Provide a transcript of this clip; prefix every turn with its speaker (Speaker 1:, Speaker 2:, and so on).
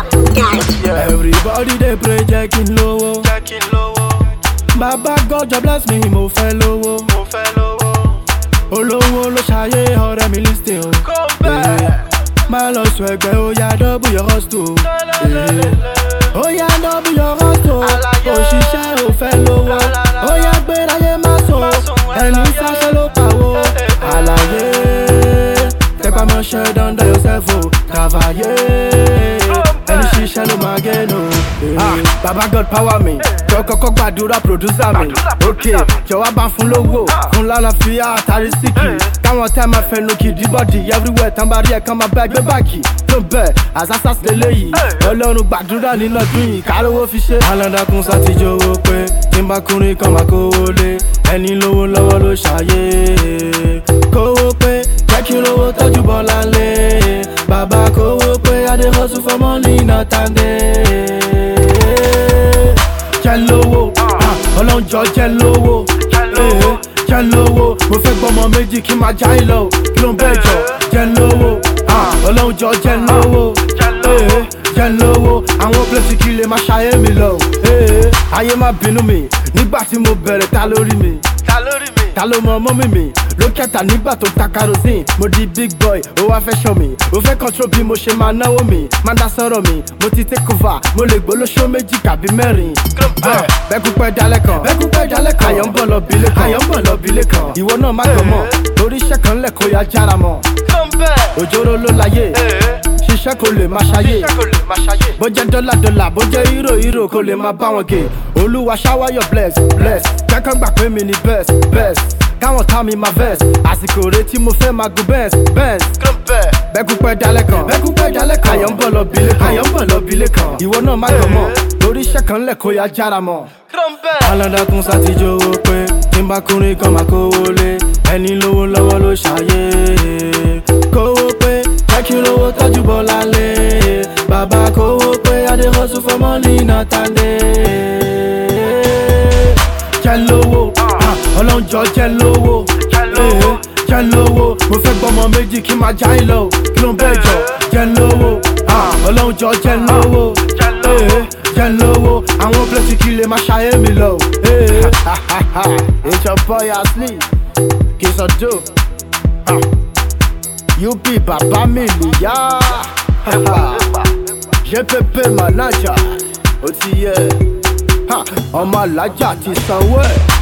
Speaker 1: everybody dey pray jẹ́ kí n lówó.
Speaker 2: jẹ́ kí n lówó
Speaker 1: bàbá God just bless me mo fẹ́ lówó.
Speaker 2: mo fẹ́ lówó
Speaker 1: olówó ló ṣayé ọ̀rẹ́ mi lis ten o.
Speaker 2: kó bẹ́ẹ̀
Speaker 1: má lọ sọ ẹgbẹ́ ó yá double your hustle. ó yá double your hustle.
Speaker 2: Àlàyé.
Speaker 1: òṣìṣẹ́ ò fẹ́ lówó. ó yá gbéráyé má sùn. ẹni sáṣẹ́ ló pawó. àlàyé tẹpamọ́ṣẹ́ dandan yourself o. kàfàyé ẹni ṣiṣẹ́ ló máa gé nù. Ah, baba God power mi jọ kọ́kọ́ gbàdúrà producer mi ok jọ̀wọ́ bá fún lówó fún lálàáfíà àtàrí síkì káwọn tẹ́ máa fẹnu kìdí bọ́dì everywhere tán bá rí ẹ̀ kán máa bá gbé báàgì tó bẹ́ẹ̀ àzásás lélẹ́yìí ọlọ́run gbàdúrà nínú ọdún yìí kárówó fi ṣe. aládàkùn sátijọ́ owó pé tí n bá kúrin kan máa kówó lé ẹni lówó lọ́wọ́ ló ṣàyè kówó pé jẹ́ kí lówó tọ́jú bọ́lá lé bàbá kówó pé adé hustle for money not and day jẹ́ lówó ah, ọlọ́run jọ jẹ́ lówó eh, jẹ́ lówó mo fẹ́ gbọ́mọ méjì kí n máa já ìlọ kí ló ń bẹ́ẹ̀ jọ jẹ́ lówó ah, ọlọ́run jọ jẹ́ lówó eh, jẹ́ lówó àwọn pílẹ̀tì kí lè máa ṣayé mi lọ eh, ayé má bínú mi nígbà tí mo bẹ̀rẹ̀ ta lórí mi
Speaker 2: ta lórí mi
Speaker 1: ta ló mọ mọ́mí mi ló kẹta nígbà tó ta kerosene mo di big boy ó wá fẹ́ ṣọ́ mi ó fẹ́ control bí mo ṣe máa náwó mi máa dá sọ̀rọ̀ mi mo ti take over mo lè gbólóṣó méjì tàbí mẹ́rin. Ah, bẹ́kú pẹ́ dalẹ̀ kan bẹ́kú pẹ́ dalẹ̀ kan ayọ̀ ń bọ̀ lọ bílé kan ayọ̀ ń bọ̀ lọ bílé kan ìwọ náà má gbọ́ mọ̀ torí iṣẹ́ kan lẹ̀ kó ya jára mọ́
Speaker 2: kó bẹ́ẹ̀
Speaker 1: òjòrò ló láyé ṣiṣẹ́ kò lè máa ṣayé
Speaker 2: iṣẹ́ kò lè máa ṣayé
Speaker 1: bó jẹ́ dọ́là dọ́là bó jẹ́ hírò hírò kó lè máa bá wọn gé olúwa shower your bless bless kẹ́kọ̀ọ́ gbà pé mi ni best best káwọn tá mi máa vex àsìkò rẹ tí mo fẹ́ máa gun benz benz
Speaker 2: kó bẹ́ẹ̀
Speaker 1: bẹ́kú pẹ́ dalẹ̀ kan bẹ́kú pẹ́ dalẹ̀ kan ayọ̀ ń bọ̀ lọ bílé kan ayọ̀ ń bọ̀ lọ bílé kan ìwọ náà má gbọ́ mọ̀ torí iṣẹ́ kan lẹ̀ kó ya jára mọ́
Speaker 2: kó bẹ́ẹ̀
Speaker 1: aládàkùn sátijọ́ owó pé tí n bá kúrin kan máa kówó lé ẹni lówó lọ́wọ́ ló ṣàyè kówó pé jẹ́ kí lówó tọ́jú bọ́lá lé bàbá kówó pé adé hustle for money not and day jẹ́ lówó ah, ọlọ́run jọ jẹ́ lówó
Speaker 2: Jẹ́ lówó.
Speaker 1: eh, jẹ́ lówó mo fẹ́ gbọ́mọ méjì kí n máa já ìlọ kí ló ń bẹ́ẹ̀ jọ jẹ́ lówó ah, ọlọ́run jọ jẹ́ lówó
Speaker 2: Jẹ́ lówó.
Speaker 1: eh, jẹ́ lówó àwọn pílẹ̀tì kí lè máa ṣayé mi lọ. eh. It's your boy Asli Kisodo UP bàbá mi nìyá GPP manager ó ti yẹ Ha, ọmọ alájà ti sanwó ẹ̀.